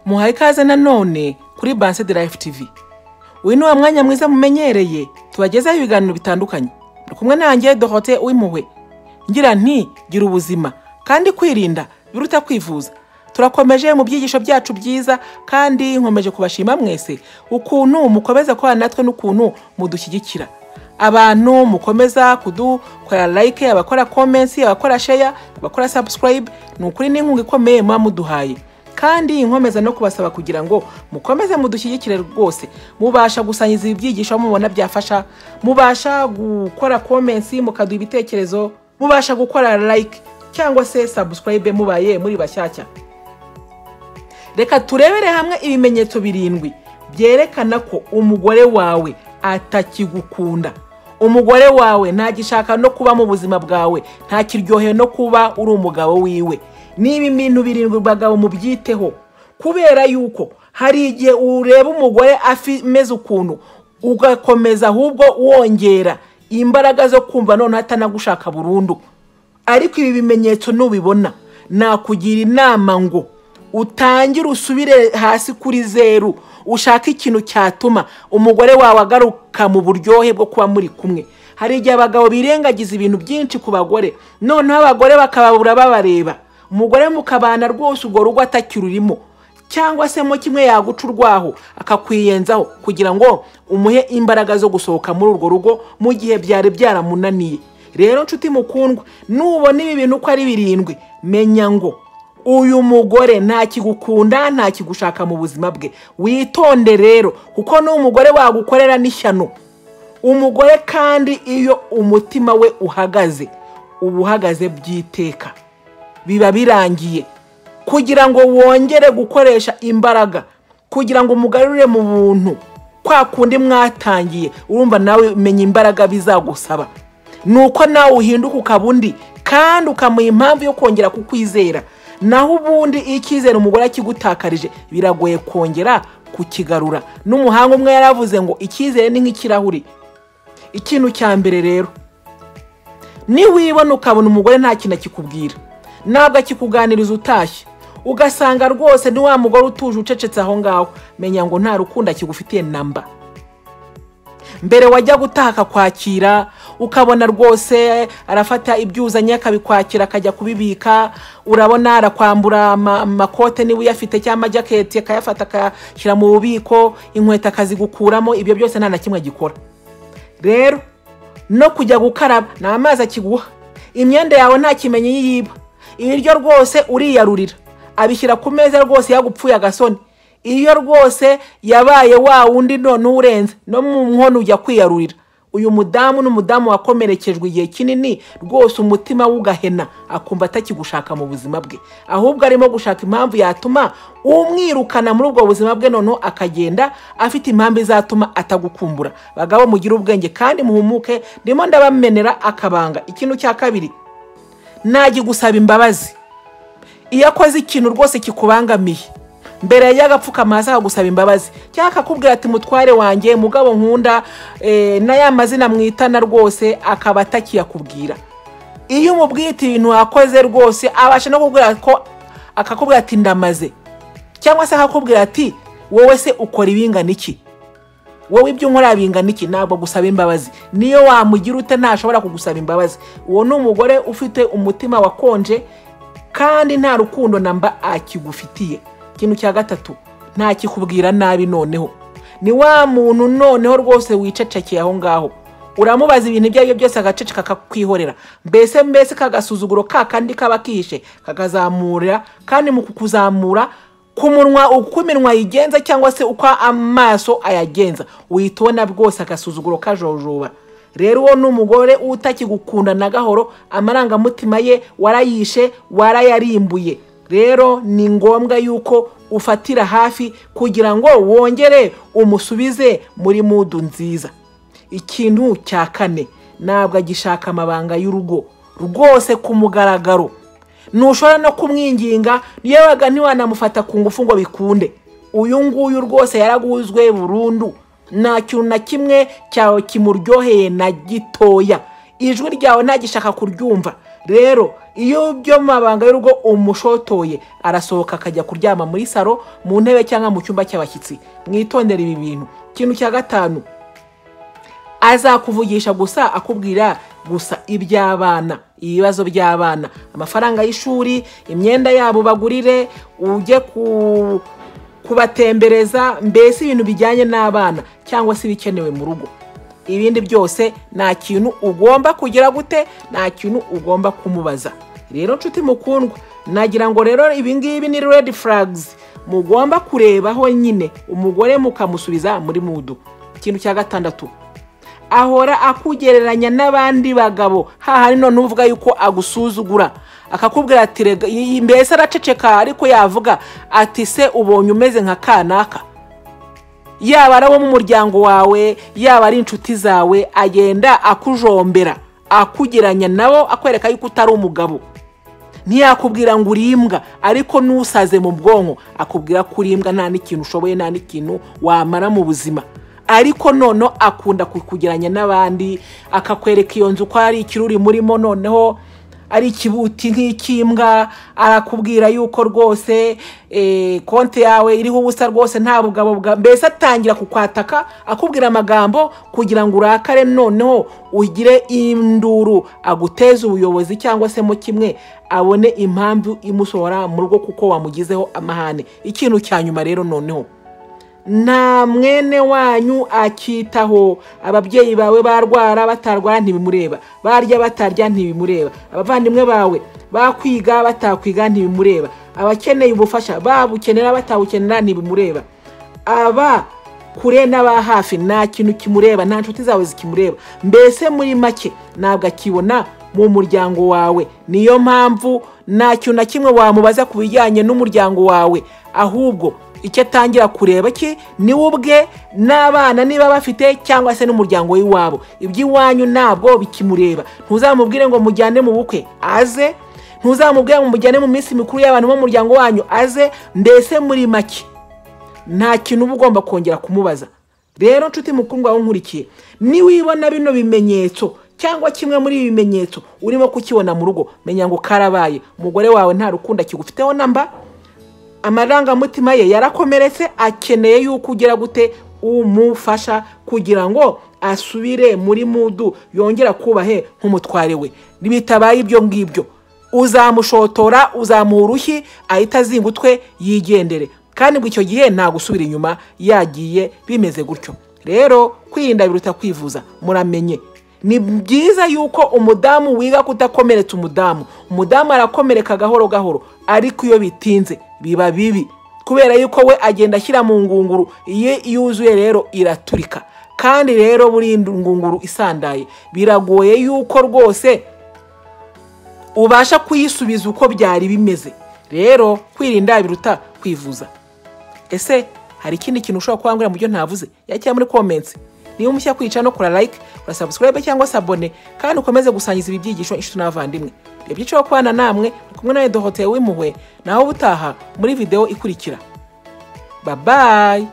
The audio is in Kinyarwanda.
muhaye ikaze nanone kuri banse de life tv uyu ni wa mwanya mwiza mumenyereye tubagezaho ibiganiro bitandukanye ndi kumwe nanjye dorote w'impuhwe ngira nti gira ubuzima kandi kwirinda biruta kwivuza turakomeje mu byigisho byacu byiza kandi nkomeje kubashima mwese ukuntu mukomeza kubana natwe n'ukuntu mudushyigikira abantu mukomeza kudukorera like abakora comments abakora share abakora subscribe ni ukuri n'inkunga ikomeye muba muduhaye kandi nkomeza no kubasaba kugira ngo mukomeze mudushyigikire rwose mubasha gusangiza ibi byigisho mubona byafasha mubasha gukora comments mukaduha ibitekerezo mubasha gukora like cyangwa se subscribe mubaye muri bashyashya reka turebere hamwe ibimenyetso birindwi byerekana ko umugore wawe atakigukunda umugore wawe ntagishaka no kuba mu buzima bwawe ntakiryoheye no kuba uri umugabo wiwe niba ibintu birindwi bagabo mubyiteho kubera yuko hari igihe ureba umugore ameze ukuntu ugakomeza ahubwo wongera imbaraga zo kumva noneho atanagushaka burundu ariko ibi bimenyetso nubibona nakugira inama ngo utangire usubire hasi kuri zeru ushaka ikintu cyatuma umugore wawe agaruka mu buryohe bwo kuba muri kumwe hari igihe abagabo birengagiza ibintu byinshi ku bagore noneho abagore bakababura babareba umugore mukabana rwose urwo rugo atakirurimo cyangwa se mo kimwe yaguca urwaho akakwiyenzaho kugira ngo umuhe imbaraga zo gusohoka muri urwo rugo mu gihe byari byaramunaniye rero nshuti mukundwa nubona ibi bintu uko ari birindwi menya ngo uyu mugore ntakigukunda ntakigushaka mu buzima bwe witonde rero kuko n'umugore wagukorera n'ishyano umugore kandi iyo umutima we uhagaze uba uhagaze by'iteka biba birangiye kugira ngo wongere gukoresha imbaraga kugira ngo umugarure mu buntu kwa kundi mwatangiye urumva nawe menya imbaraga bizagusaba ni uko nawe uhinduka ukaba undi kandi ukamuha impamvu yo kongera kukwizera naho ubundi icyizere umugore akigutakarije biragoye kongera kukigarura n'umuhanga umwe yaravuze ngo icyizere ni nk'ikirahuri ikintu cya mbere rero niwibona ukabona umugore nta kintu akikubwira ntabwo akikuganiriza utashye ugasanga rwose ni wa mugore utuje ucecetse aho ngaho menya ngo nta rukundo akigufitiye namba mbere wajya gutaha akakwakira ukabona rwose arafata ibyuzanye akabikwakira akajya kubibika urabona arakwambura amakote niba uyafite cyangwa amajaketi akayafata akayashyira mu bubiko inkweto akazigukuramo ibyo byose nta na kimwe gikora rero no kujya gukaraba ni amazi akiguha imyenda yawe nta kimenyi yiba ibiryo rwose uriyarurira abishyira ku meza rwose yagupfuye agasoni iyo rwose yabaye wa wundi noneho urenze no mu nkono ujya kwiyarurira uyu mudamu n'umudamu wakomerekejwe igihe kinini rwose umutima w'ugahena akumva atakigushaka mu buzima bwe ahubwo arimo gushaka impamvu yatuma umwirukana muri ubwo buzima bwe noneho akagenda afite impamvu izatuma atagukumbura bagabo mugire ubwenge kandi muhumuke ndimo ndabamenera akabanga ikintu cya kabiri najya gusaba imbabazi iyo akoze ikintu rwose kikubangamiye mbere y'agapfukama hasi akagusaba imbabazi cyangwa akakubwira ati mutware wanjye mugabo nkunda n'aya mazina mwitana rwose akaba atakiyakubwira iyo umubwiye ibintu wakoze rwose abasha no kubwira ko akakubwira ati ndamaze cyangwa se akakubwira ati wowe se ukora ibingana iki wowe ibyo nkora bingana iki ntabwo gusaba imbabazi niyo wamugira ute ntashobora kugusaba imbabazi uwo ni umugore ufite umutima wakonje kandi nta rukundo namba akigufitiye ikintu cya gatatu ntakikubwira nabi noneho ni wa muntu noneho rwose wicecekeye aho ngaho uramubaza ibintu ibyo ari byo byose agaceceka akakwihorera mbese mbese kagasuzuguro ka kandi kaba kihishe kakazamurira kandi mu kukuzamura ku munwa uko iminwa yigenza cyangwa se uko amaso ayagenza uhita ubona bwose agasuzuguro kajojoba rero uwo ni umugore utakigukunda na gahoro amarangamutima ye warayishe warayarimbuye rero ni ngombwa yuko ufatira hafi kugira ngo wongere umusubize muri mudu nziza ikintu cya kane ntabwo agishaka amabanga y'urugo rwose ku mugaragaro ntushobora no kumwinginga yebaga ntiwanamufata ku ngufu ngo bikunde uyu nguyu rwose yaraguzwe burundu nta kintu na kimwe cyawe kimuryoheye na gitoya ijwi ryawe ntagishaka kuryumva rero iyo byo mabanga y'urugo umushotoye arasohoka akajya kuryama muri saro mu ntebe cyangwa mu cyumba cy'abashyitsi mwitondere ibi bintu ikintu cya gatanu azakuvugisha gusa akubwira gusa iby'abana ibibazo by'abana amafaranga y'ishuri imyenda yabo bagurire ujye ku kubatembereza mbese ibintu bijyanye n'abana cyangwa se ibikenewe mu rugo ibindi byose nta kintu ugomba kugira gute nta kintu ugomba kumubaza rero nshuti mukundwa nagira ngo rero ibingibi ni redi furagizi mugomba kurebaho nyine umugore mukamusubiza muri mudu ikintu cya gatandatu ahora akugereranya n'abandi bagabo hahari none uvuga yuko agusuzugura akakubwira ati rega iyi- mbese araceceka ariko yavuga ati se ubonye umeze nka kanaka yaba ari abo mu muryango wawe yaba ari inshuti zawe agenda akujombera akugeranya nabo akwereka yuko utari umugabo ntiyakubwira ngo uri imbwa ariko n'usaze mu bwonko akubwira ko uri imbwa nta n'ikintu ushoboye nta n'ikintu wamara mu buzima ariko noneho akunda kukugeranya n'abandi akakwereka iyo nzu ko ari ikiruri murimo noneho ari ikibuti nk'icy'imbwa arakubwira yuko rwose eh, konti yawe iriho ubusa rwose nta bugabo bwa mbese atangira kukwataka akubwira amagambo kugira ngo urakare noneho ugire induru aguteze ubuyobozi cyangwa se mo kimwe abone impamvu imusohora mu rugo kuko wamugizeho amahane ikintu cya nyuma rero noneho nta mwene wanyu akitaho ababyeyi bawe barwara batarwara ntibimureba barya batarya ntibimureba abavandimwe bawe bakwiga batakwiga ntibimureba abakeneye ubufasha babukenera batawukenera ntibimureba aba kure n'aba hafi nta kintu kimureba nta nshuti zawe zikimureba mbese muri make ntabwo akibona mu muryango wawe niyo mpamvu nta kintu na kimwe wamubaza ku bijyanye n'umuryango wawe ahubwo icyo atangira kureba cye ni we ubwe n'abana niba bafite cyangwa se n'umuryango w'iwabo iby'iwanyu ntabwo bikimureba ntuzamubwire ngo mujyane mu bukwe aze ntuzamubwire ngo mujyane mu minsi mikuru y'abantu bo mu muryango wanyu aze mbese muri make nta kintu uba ugomba kongera kumubaza rero nshuti mukundwa wawe unkurikiye niwibona bino bimenyetso cyangwa kimwe muri ibi bimenyetso urimo kukibona mu rugo menya ngo karabaye umugore wawe nta rukundo akigufiteho namba amarangamutima ye yarakomeretse akeneye yuko ugira gute umufasha kugira ngo asubire muri mudu yongera kubahe nk'umutware we bitabaye ibyo ngibyo uzamushotora uzamuha urushyi ahita azinga utwe yigendere kandi ngo icyo gihe nta gusubira inyuma yagiye bimeze gutyo rero kwirinda biruta kwivuza muramenye ni byiza yuko umudamu wiga kudakomeretsa umudamu umudamu arakomereka gahoro gahoro ariko iyo bitinze biba bibi kubera yuko we agenda ashyira mu ngunguru iyo yuzuye rero iraturika kandi rero burinda ingunguru isandaye biragoye yuko rwose ubasha kuyisubiza uko byari bimeze rero kwirinda biruta kwivuza ese hari ikindi kintu ushobora kubangurira mu byo ntavuze yakira muri comments niba umushya kwica no kura like kura subscribe cyangwa se abone kandi ukomeze gusangiza ibi byigisho inshuti n'abavandimwe ibyo byica wo kubana namwe ni kumwe nawe dohoteye w'impuhwe naho ubutaha muri video ikurikira babayi